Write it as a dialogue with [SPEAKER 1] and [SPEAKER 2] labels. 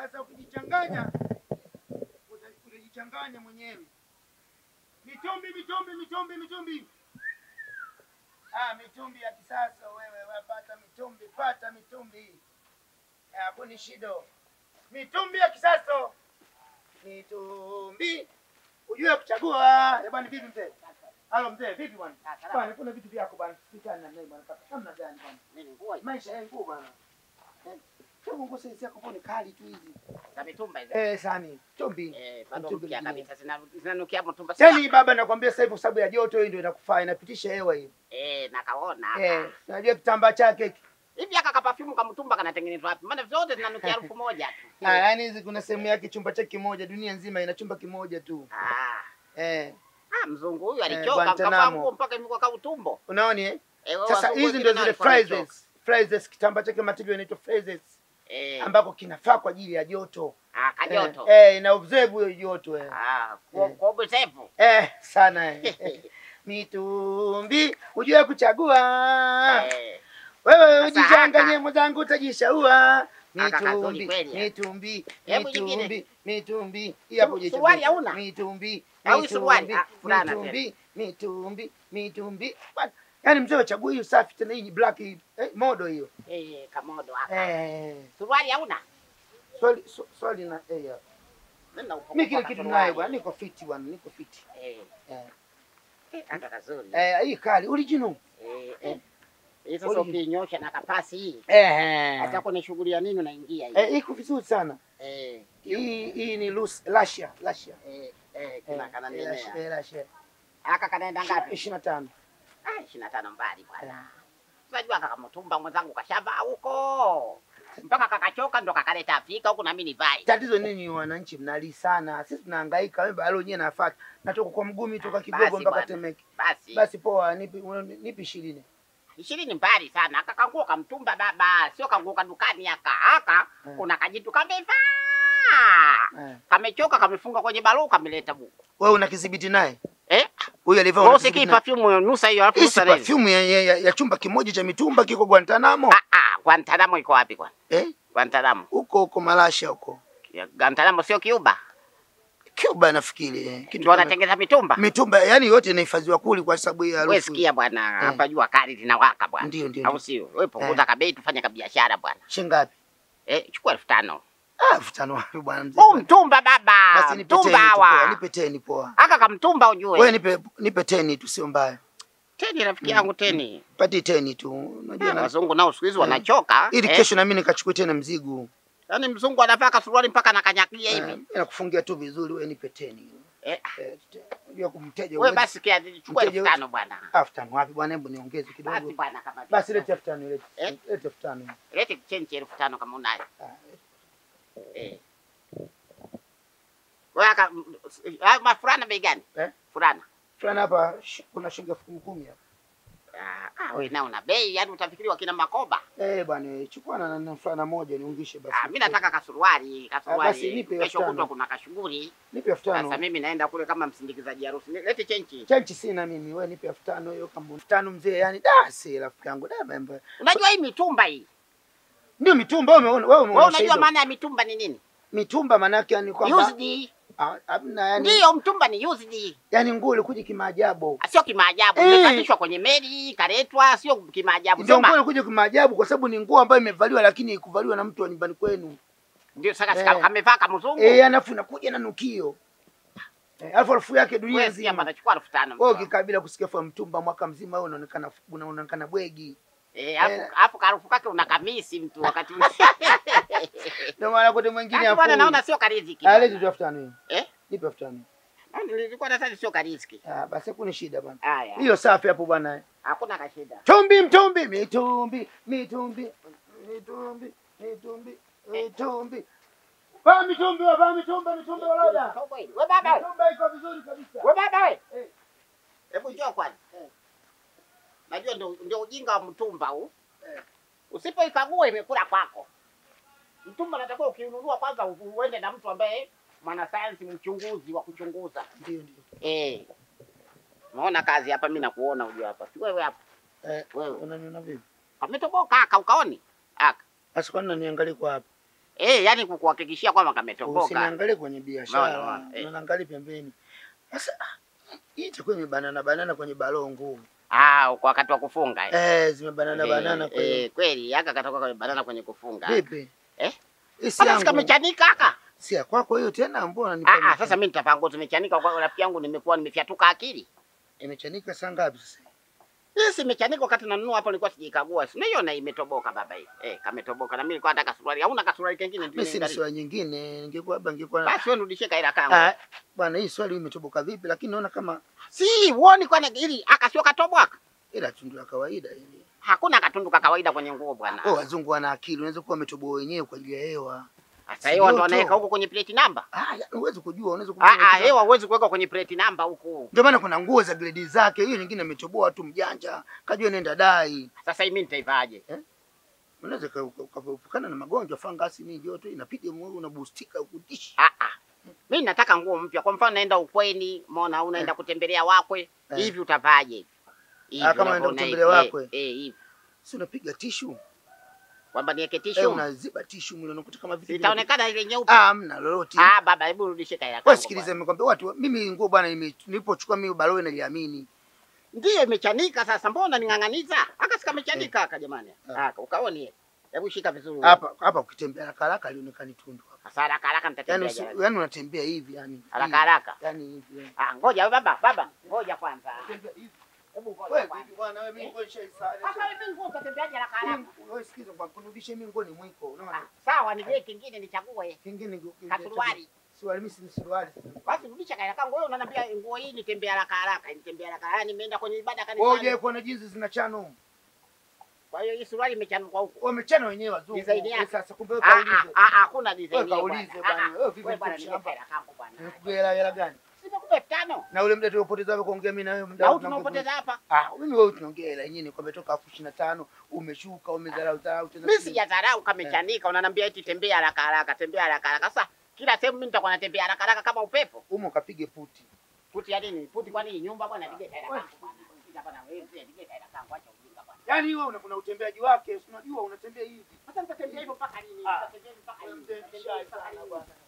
[SPEAKER 1] Sasa ukijichanganya uta- utajichanganya mwenyewe. Mitumbi, mitumbi, mitumbi, mitumbi. Ah, mitumbi ya kisasa wewe, wapata mitumbi, pata mitumbi. Hapo ni shido. Mitumbi ya kisasa. Mitumbi. Ujue kuchagua. Eh, bwana vipi mzee? Halo mzee, vipi bwana? Bwana, kuna vitu vyako bwana. Sikana na mimi bwana. Namna gani bwana?
[SPEAKER 2] Nini nguo
[SPEAKER 1] Maisha yangu bwana. Eh, Hebu nguo sasa yako mbona kali tu hizi?
[SPEAKER 2] za mitumba hizo?
[SPEAKER 1] Eh, sani. Tumbi.
[SPEAKER 2] Eh, bado
[SPEAKER 1] Mitumba
[SPEAKER 2] mpya
[SPEAKER 1] mingine.
[SPEAKER 2] kabisa zina- zinanukia mtumba
[SPEAKER 1] Yaani baba nakwambia sasa hivi kwa sababu ya joto hii ndio inakufaa inapitisha hewa hii.
[SPEAKER 2] Eh, nakaona.
[SPEAKER 1] Eh, unajua kitambaa chake hiki.
[SPEAKER 2] Hivi aka kapafyumu ka mtumba kanatengenezwa wapi? Maana zote zinanukia harufu moja tu.
[SPEAKER 1] Ah, yaani hizi kuna sehemu yake chumba chake kimoja, dunia nzima ina chumba kimoja tu.
[SPEAKER 2] Ah.
[SPEAKER 1] Eh,
[SPEAKER 2] Ah, mzungu huyu
[SPEAKER 1] Eh,
[SPEAKER 2] alichoka
[SPEAKER 1] Guantanamo.
[SPEAKER 2] kavaa nguo mpaka imekuwa kama utumbo.
[SPEAKER 1] unaoni eh?
[SPEAKER 2] Eh, wewe
[SPEAKER 1] Sasa
[SPEAKER 2] wazungu
[SPEAKER 1] hizi
[SPEAKER 2] wengine
[SPEAKER 1] ndio
[SPEAKER 2] nao
[SPEAKER 1] zile
[SPEAKER 2] walikuwa wamechoka.
[SPEAKER 1] phrases. Phrases kitambaa chake material inaitwa phrases
[SPEAKER 2] Eh,
[SPEAKER 1] ambako kinafaa kwa ajili ya joto.
[SPEAKER 2] ah, kajoto.
[SPEAKER 1] Eh, eh ina observe hiyo joto eh.
[SPEAKER 2] Ah, kwa
[SPEAKER 1] Eh.
[SPEAKER 2] kwa ubesefu.
[SPEAKER 1] Eh, sana eh. Mitumbi, ujue kuchagua.
[SPEAKER 2] Eh,
[SPEAKER 1] Wewe
[SPEAKER 2] Sasa
[SPEAKER 1] ujichanganye
[SPEAKER 2] haka-
[SPEAKER 1] mwenzangu utajishaua.
[SPEAKER 2] Haka kazuri
[SPEAKER 1] Mitumbi,
[SPEAKER 2] kweli, eh.
[SPEAKER 1] mitumbi,
[SPEAKER 2] Hebu nyingine.
[SPEAKER 1] mitumbi, mitumbi. Hii hapo
[SPEAKER 2] Su-
[SPEAKER 1] jichagua.
[SPEAKER 2] suruali hauna?
[SPEAKER 1] Mitumbi,
[SPEAKER 2] Au hii suruali?
[SPEAKER 1] mitumbi,
[SPEAKER 2] Ah, fulana tena.
[SPEAKER 1] mitumbi, mitumbi, mitumbi. Bwana, Yaani mzee wachagua hiyo safi tena hii ni black hii. Eh, modo hiyo.
[SPEAKER 2] eh, kamodo haka.
[SPEAKER 1] Eh,
[SPEAKER 2] Suruali hauna?
[SPEAKER 1] swali swa- swali na eh. ya.
[SPEAKER 2] Mimi na upungufu
[SPEAKER 1] Mimi kile
[SPEAKER 2] wa
[SPEAKER 1] kitu
[SPEAKER 2] suruali.
[SPEAKER 1] nayo bwana, niko fiti bwana, niko fiti.
[SPEAKER 2] Eh,
[SPEAKER 1] Eh.
[SPEAKER 2] eh, haka kazuri.
[SPEAKER 1] Eh, hii kali original.
[SPEAKER 2] Eh, eh. Hii sasa
[SPEAKER 1] Oli-
[SPEAKER 2] ukinyosha na kapasi hii.
[SPEAKER 1] Eh.
[SPEAKER 2] Hata kwenye shughuli ya nini unaingia hii.
[SPEAKER 1] Eh, iko vizuri sana.
[SPEAKER 2] Eh,
[SPEAKER 1] Hii hii ni loose Lasha, Lasha.
[SPEAKER 2] eh, eh, kina kana
[SPEAKER 1] Eh, Lasha,
[SPEAKER 2] nenea.
[SPEAKER 1] eh, Lasha.
[SPEAKER 2] Aka kanaenda ngapi?
[SPEAKER 1] 25.
[SPEAKER 2] Ah, 25 mbali bwana. Unajua kaka mtumba mwenzangu kashavaa huko. Mpaka kakachoka ndo kakaleta Afrika huku na mimi nivai.
[SPEAKER 1] Tatizo nini wananchi mnali sana. Sisi tunahangaika wewe bado wenyewe nafaka. Natoka kwa mgumi toka Kigogo
[SPEAKER 2] Basi
[SPEAKER 1] mpaka
[SPEAKER 2] bwana.
[SPEAKER 1] Temeke.
[SPEAKER 2] Basi
[SPEAKER 1] Basi poa, nipi nipi 20.
[SPEAKER 2] ishirini mbali sana. Aka kanguo kamtumba baba, sio kanguo kadukani aka. Aka
[SPEAKER 1] Eh.
[SPEAKER 2] kuna kajitu kamevaa.
[SPEAKER 1] Eh.
[SPEAKER 2] Kamechoka kamefunga kwenye baluu kameleta buku.
[SPEAKER 1] Wewe una kidhibiti naye?
[SPEAKER 2] Eh?
[SPEAKER 1] Huyu alivaa
[SPEAKER 2] Wewe
[SPEAKER 1] una
[SPEAKER 2] usikii
[SPEAKER 1] kidhibiti naye?
[SPEAKER 2] perfume nusa hiyo alafu
[SPEAKER 1] Hii
[SPEAKER 2] nusa
[SPEAKER 1] si
[SPEAKER 2] nini?
[SPEAKER 1] perfume ya, ya, ya, ya chumba kimoja cha mitumba kiko Guantanamo.
[SPEAKER 2] Ah ah, Guantanamo iko wapi kwa?
[SPEAKER 1] Eh?
[SPEAKER 2] Guantanamo.
[SPEAKER 1] Huko huko Malasha huko.
[SPEAKER 2] Ya, Guantanamo sio Cuba.
[SPEAKER 1] Cuba nafikiri. Eh. Kitu
[SPEAKER 2] Ndio
[SPEAKER 1] kama-
[SPEAKER 2] wanatengeza mitumba.
[SPEAKER 1] mitumba yani yote inahifadhiwa kuli kwa sababu ya
[SPEAKER 2] Wewe
[SPEAKER 1] harufu.
[SPEAKER 2] sikia bwana, hapa jua kali linawaka bwana.
[SPEAKER 1] Ndio ndio.
[SPEAKER 2] Au
[SPEAKER 1] ndio.
[SPEAKER 2] sio? Wewe punguza kabei tufanye kabiashara bwana.
[SPEAKER 1] Shingapi?
[SPEAKER 2] Eh, chukua elfu tano.
[SPEAKER 1] Ah, elfu tano wapi bwana mzee?
[SPEAKER 2] Huu mtumba baba.
[SPEAKER 1] Basi nipe teni
[SPEAKER 2] Mtumba
[SPEAKER 1] tu poa,
[SPEAKER 2] hawa.
[SPEAKER 1] nipe teni poa.
[SPEAKER 2] Aka kamtumba ujue.
[SPEAKER 1] Wewe nipe nipe teni tu sio mbaya.
[SPEAKER 2] Teni rafiki yangu teni.
[SPEAKER 1] Pati teni tu. Unajua
[SPEAKER 2] Ah,
[SPEAKER 1] na
[SPEAKER 2] Wazungu nao siku hizi
[SPEAKER 1] Eh.
[SPEAKER 2] wanachoka.
[SPEAKER 1] ili
[SPEAKER 2] eh.
[SPEAKER 1] kesho na mimi nikachukue tena mzigo.
[SPEAKER 2] Yaani mzungu anavaa kasuruali mpaka anakanyakia
[SPEAKER 1] Eh,
[SPEAKER 2] hivi.
[SPEAKER 1] mimi nakufungia tu vizuri wewe nipe teni.
[SPEAKER 2] Eh,
[SPEAKER 1] Eh, te- Unajua kumteja
[SPEAKER 2] wewe
[SPEAKER 1] huwezi-
[SPEAKER 2] basi kia chukua
[SPEAKER 1] Mteja
[SPEAKER 2] elfu tano bwana.
[SPEAKER 1] elfu tano wapi bwana, hebu niongeze
[SPEAKER 2] Basi
[SPEAKER 1] kidogo.
[SPEAKER 2] bwana kama
[SPEAKER 1] Basi lete elfu tano lete.
[SPEAKER 2] Eh?
[SPEAKER 1] Lete elfu tano.
[SPEAKER 2] lete chenchi elfu tano kama unayo.
[SPEAKER 1] Ah,
[SPEAKER 2] Eh. Wewe aka ah, mafurana bei gani?
[SPEAKER 1] Eh?
[SPEAKER 2] Furana.
[SPEAKER 1] Fulani hapa sh- kuna shilingi elfu kumi kumi hapa.
[SPEAKER 2] Ah, ah, wewe nao una bei, yaani utafikiri wakina Makoba.
[SPEAKER 1] Eh bwana, chukua na na fulana moja niungishe basi.
[SPEAKER 2] Ah, mimi nataka kasuruali,
[SPEAKER 1] basi
[SPEAKER 2] kasuruali.
[SPEAKER 1] nipe elfu
[SPEAKER 2] Kesho
[SPEAKER 1] tano.
[SPEAKER 2] kutwa kuna kashughuli.
[SPEAKER 1] Nipe elfu
[SPEAKER 2] Sasa
[SPEAKER 1] tano.
[SPEAKER 2] mimi naenda kule kama msindikizaji harusi. Ni- Lete chenchi.
[SPEAKER 1] Chanchi sina mimi, wewe nipe elfu tano hiyo kama elfu tano mzee, yani da si rafiki yangu da mambo.
[SPEAKER 2] Unajua hii mitumba hii.
[SPEAKER 1] Ndio mitumba wewe umeona wewe umeona
[SPEAKER 2] Wewe unajua
[SPEAKER 1] shaido.
[SPEAKER 2] maana ya mitumba ni nini?
[SPEAKER 1] mitumba maana yake yani kwamba
[SPEAKER 2] Used.
[SPEAKER 1] ah, hamna yani
[SPEAKER 2] Ndio mtumba ni used.
[SPEAKER 1] yani nguo ilikuja kimaajabu.
[SPEAKER 2] Sio kimaajabu.
[SPEAKER 1] Eh.
[SPEAKER 2] Imepandishwa kwenye meli, kaletwa, sio kimaajabu.
[SPEAKER 1] Ndio
[SPEAKER 2] Sema.
[SPEAKER 1] nguo ilikuja kimaajabu kwa sababu ni nguo ambayo imevaliwa lakini ikuvaliwa na mtu wa nyumbani kwenu.
[SPEAKER 2] Ndio sasa
[SPEAKER 1] Eh.
[SPEAKER 2] sika amevaa kama mzungu.
[SPEAKER 1] Eh, alafu inakuja na nukio. Eh, alafu harufu yake dunia
[SPEAKER 2] Wewe sikia
[SPEAKER 1] nzima.
[SPEAKER 2] anachukua elfu tano.
[SPEAKER 1] Wewe ukikabila kusikia kwa mtumba mwaka mzima wewe unaonekana unaonekana bwegi.
[SPEAKER 2] Eh, afu
[SPEAKER 1] Eh.
[SPEAKER 2] afu karufu kake una kamisi mtu wakati
[SPEAKER 1] Ndio maana kote mwingine
[SPEAKER 2] Sasa bwana
[SPEAKER 1] hapo.
[SPEAKER 2] naona sio kariziki.
[SPEAKER 1] Ah, leti tu elfu tano hiyo.
[SPEAKER 2] Eh?
[SPEAKER 1] Nipe elfu tano.
[SPEAKER 2] Ah, Nilikuwa nadhani sio kariziki.
[SPEAKER 1] Ah, basi hakuna shida bwana.
[SPEAKER 2] Haya.
[SPEAKER 1] Hiyo safi hapo bwana.
[SPEAKER 2] Hakuna kashida.
[SPEAKER 1] Tumbi mtumbi mitumbi mitumbi mitumbi mitumbi mitumbi. Vaa mitumbi wa vaa mitumba mitumbi wa loda.
[SPEAKER 2] Wewe baba wewe.
[SPEAKER 1] Mitumba iko vizuri kabisa.
[SPEAKER 2] Wewe baba wewe.
[SPEAKER 1] Eh.
[SPEAKER 2] Hebu njoo kwani. Najua ndio ndio ujinga wa mtumba huu.
[SPEAKER 1] Eh.
[SPEAKER 2] Usipoikagua imekula kwako. Mtumba natakiwa ukiununua kwanza u- uende na mtu ambaye mwanasayansi mchunguzi wa kuchunguza.
[SPEAKER 1] Ndio ndio.
[SPEAKER 2] Eh. Unaona kazi hapa mimi nakuona ujue hapa. Si wewe hapa.
[SPEAKER 1] Eh,
[SPEAKER 2] Wewe.
[SPEAKER 1] unaniona vipi?
[SPEAKER 2] Ametoboka aka ukaoni? Aka.
[SPEAKER 1] Basi kwani unaniangalia kwa hapa?
[SPEAKER 2] Eh, yani kukuhakikishia kwamba kametoboka.
[SPEAKER 1] Usiniangalie kwenye biashara,
[SPEAKER 2] Unaona, unaona, eh.
[SPEAKER 1] unaangalia pembeni. Sasa ah, hii itakuwa imebanana banana kwenye balongo.
[SPEAKER 2] Ah, kwa wakati wa kufunga. eh.
[SPEAKER 1] Eh, zimebanana
[SPEAKER 2] Eh,
[SPEAKER 1] banana kwa hiyo.
[SPEAKER 2] eh, kweli aka katoka kwa banana kwenye kufunga.
[SPEAKER 1] Vipi?
[SPEAKER 2] Eh?
[SPEAKER 1] Hii si
[SPEAKER 2] Sasa
[SPEAKER 1] yangu.
[SPEAKER 2] sikamechanika aka.
[SPEAKER 1] Si ya kwako hiyo tena mbona nipa
[SPEAKER 2] Ah, ah, sasa mimi nitavaa nguo zimechanika kwa rafiki yangu nimekuwa nimefyatuka akili.
[SPEAKER 1] imechanika saa ngapi sasa?
[SPEAKER 2] Hii si imechanika wakati nanunua hapo nilikuwa sijaikagua. Si naiona imetoboka baba hii. Eh, kametoboka na mimi nilikuwa nataka suruali. Hauna kasuruali kingine ndio.
[SPEAKER 1] Mimi si
[SPEAKER 2] niangalie.
[SPEAKER 1] swali nyingine, ningekuwa labda ningekuwa
[SPEAKER 2] Basi wewe nirudishie kaila kangu.
[SPEAKER 1] Ah, bwana hii swali imetoboka vipi lakini naona kama
[SPEAKER 2] Si, uoni kwani ili akasio katoboka.
[SPEAKER 1] ila tundu la kawaida hili.
[SPEAKER 2] Hakuna katunduka kawaida kwenye nguo bwana.
[SPEAKER 1] Oh, wazungu wana akili, unaweza kuwa wametoboa wenyewe kwa ajili ya hewa.
[SPEAKER 2] Sasa hiyo ndo
[SPEAKER 1] Joto.
[SPEAKER 2] anaweka huko kwenye plate number.
[SPEAKER 1] Ah, ya- huwezi kujua, unaweza
[SPEAKER 2] Ah ah,
[SPEAKER 1] kujua.
[SPEAKER 2] hewa huwezi kuweka kwenye plate number huku.
[SPEAKER 1] Ndio maana kuna nguo za gredi zake, hiyo nyingine ametoboa tu mjanja, kajua nenda dai.
[SPEAKER 2] Sasa hii mimi nitaivaje?
[SPEAKER 1] Unaweza ka- ka- ukaepukana na magonjwa fangasi nini joto inapiga moyo unaboostika ukutishi.
[SPEAKER 2] Ah ah. Mimi nataka nguo mpya. Kwa mfano naenda ukweni, umeona unaenda kutembelea wakwe,
[SPEAKER 1] Eh.
[SPEAKER 2] hivi utavaje? Hivi
[SPEAKER 1] Ah, kama unaenda
[SPEAKER 2] unavyoona
[SPEAKER 1] kutembelea
[SPEAKER 2] hivi.
[SPEAKER 1] wakwe?
[SPEAKER 2] Eh, eh, hivi.
[SPEAKER 1] Si unapiga tishu.
[SPEAKER 2] Kwamba niweke
[SPEAKER 1] Eh,
[SPEAKER 2] tishu.
[SPEAKER 1] unaziba tishu mwili unakuta kama vitu.
[SPEAKER 2] Itaonekana ile nyeupe.
[SPEAKER 1] Ah, hamna lolote.
[SPEAKER 2] Ah, baba hebu rudishe kaila
[SPEAKER 1] Wewe
[SPEAKER 2] kangu.
[SPEAKER 1] sikiliza,
[SPEAKER 2] bwana.
[SPEAKER 1] nimekwambia watu, mimi nguo bwana, nime- nilipochukua mimi balowe naliamini.
[SPEAKER 2] Ndiyo imechanika sasa, mbona ning'ang'aniza? Aka sikamechanika aka jamani.
[SPEAKER 1] Ah.
[SPEAKER 2] Aka ukaone. Hebu shika vizuri.
[SPEAKER 1] Hapa hapa ukitembea haraka haraka alionekana tundu hapa.
[SPEAKER 2] Sasa haraka haraka
[SPEAKER 1] Yaani
[SPEAKER 2] nitatembea.
[SPEAKER 1] usi-
[SPEAKER 2] jirani.
[SPEAKER 1] yaani unatembea hivi yani.
[SPEAKER 2] Haraka haraka.
[SPEAKER 1] Yaani hivi. yani.
[SPEAKER 2] Ah, ngoja baba, baba, ngoja kwanza.
[SPEAKER 1] Tembea hivi.
[SPEAKER 2] Hebu ngoja
[SPEAKER 1] Wewe
[SPEAKER 2] kwanza.
[SPEAKER 1] vipi bwana, wewe mimi nguo nishaisali.
[SPEAKER 2] Sasa hivi nguo utatembeaje haraka haraka?
[SPEAKER 1] Wewe sikiza kwa kunirudisha mimi nguo ni mwiko,
[SPEAKER 2] Ah,
[SPEAKER 1] unaona?
[SPEAKER 2] Sawa, nije kingine nichague.
[SPEAKER 1] Kingine nguo-
[SPEAKER 2] Kasuruali.
[SPEAKER 1] Suruali mimi si suruali.
[SPEAKER 2] Basi rudisha kaila kangu. Wewe unaniambia nguo hii nitembea haraka haraka, nitembea haraka haraka. Nimeenda kwenye ibada
[SPEAKER 1] Wewe
[SPEAKER 2] kanisani.
[SPEAKER 1] hujai kuona jinsi zinachana huko.
[SPEAKER 2] Kwa hiyo hii suruali imechanuka huko.
[SPEAKER 1] Wamechana wenyewe wazungu.
[SPEAKER 2] Design yake.
[SPEAKER 1] Wewe Sasa kumbe wewe
[SPEAKER 2] Ah, ah,
[SPEAKER 1] kaulize.
[SPEAKER 2] ah, hakuna design
[SPEAKER 1] Wewe
[SPEAKER 2] hiyo
[SPEAKER 1] kaulize
[SPEAKER 2] bwana.
[SPEAKER 1] bwana.
[SPEAKER 2] Ah, ah.
[SPEAKER 1] Wewe vipi
[SPEAKER 2] Wewe bwana,
[SPEAKER 1] mtu
[SPEAKER 2] nimepea
[SPEAKER 1] shamba?
[SPEAKER 2] hela kangu bwana.
[SPEAKER 1] Nikupe hela hela gani?
[SPEAKER 2] Simekupa elfu tano.
[SPEAKER 1] Na ule muda tuliopoteza hapo kuongea mimi na wewe muda
[SPEAKER 2] Na huu
[SPEAKER 1] tunapoteza.
[SPEAKER 2] tunaopoteza hapa.
[SPEAKER 1] Ah, mimi wewe tunaongea hela yenyewe kwamba toka elfu ishirini na tano umeshuka umedharau dharau tena.
[SPEAKER 2] Mimi
[SPEAKER 1] si-
[SPEAKER 2] sijadharau kamechanika, unaniambia eti tembea haraka haraka, tembea haraka haraka. Sasa kila sehemu mimi nitakuwa natembea haraka haraka kama upepo.
[SPEAKER 1] Umo kapige puti.
[SPEAKER 2] Puti ya nini? Puti kwa nini? Nyumba bwana, nige hela kangu bwana. Nige bwana, wewe mzee, nige hela kangu, acha ujinga bwana.
[SPEAKER 1] Yaani wewe una kuna utembeaji wake, si unajua unatembea hivi.
[SPEAKER 2] Sasa nitatembea hivyo mpaka lini?
[SPEAKER 1] Ah.
[SPEAKER 2] Nitatembea hivyo mpaka lini?
[SPEAKER 1] Mzee
[SPEAKER 2] Nitatembea hivyo mpaka
[SPEAKER 1] sana
[SPEAKER 2] lini?
[SPEAKER 1] bwana.